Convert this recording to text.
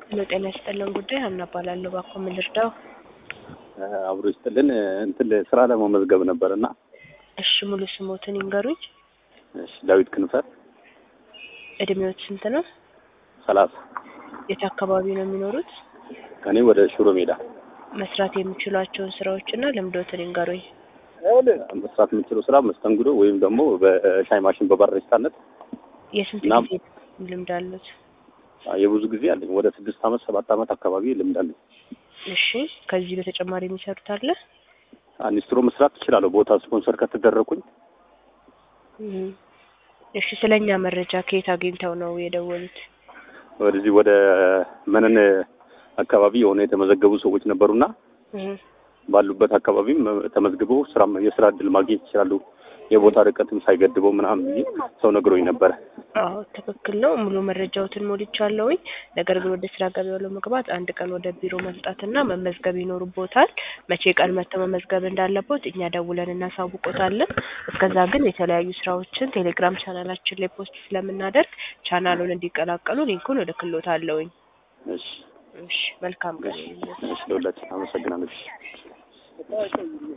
ሄሎ ጤና ይስጥልን ጉዳይ ሀና እባላለሁ። እባክዎ ምን ልርዳው? አብሮ ይስጥልን እንትን ስራ ለመመዝገብ ነበር እና እሺ ሙሉ ስሞትን ይንገሩኝ። እሺ ዳዊት ክንፈ እድሜዎት ስንት ነው? ሰላሳ የት አካባቢ ነው የሚኖሩት? ከኔ ወደ ሽሮ ሜዳ መስራት የሚችሏቸውን ስራዎችና ልምዶትን ይንገሩኝ። መስራት የምችለው ስራ መስተንግዶ ወይም ደግሞ በሻይ ማሽን በባሪስታነት የስንት እናም- ጊዜ ልምድ አሉት? የብዙ ጊዜ አለኝ። ወደ ስድስት አመት ሰባት አመት አካባቢ ልምድ አለኝ። እሺ ከዚህ በተጨማሪ የሚሰሩት አለ? አኒስትሮ መስራት ትችላለሁ። ቦታ ስፖንሰር ከተደረኩኝ እም። እሺ ስለኛ መረጃ ከየት አግኝተው ነው የደወሉት? ወደዚህ ወደ መነን አካባቢ የሆነ የተመዘገቡ ሰዎች ነበሩና እም። ባሉበት አካባቢም ተመዝግበው ስራ የስራ እድል ማግኘት ይችላሉ። የቦታ ርቀትም ሳይገድበው ምናምን ብዬ ሰው ነግሮኝ ነበረ። አዎ ትክክል ነው። ሙሉ መረጃዎትን ሞልቻለሁኝ። ነገር ግን ወደ ስራ ገበያው ለመግባት አንድ ቀን ወደ ቢሮ መምጣትና መመዝገብ ይኖርቦታል። መቼ ቀን መጥተው መመዝገብ እንዳለቦት እኛ ደውለን እናሳውቆታለን። እስከዛ ግን የተለያዩ ስራዎችን ቴሌግራም ቻናላችን ላይ ፖስት ስለምናደርግ ቻናሉን እንዲቀላቀሉ ሊንኩን እልክልዎታለሁኝ። እሺ እሺ መልካም ቀን ይሁንልዎት። እሺ፣ ለሁላችን አመሰግናለሁ።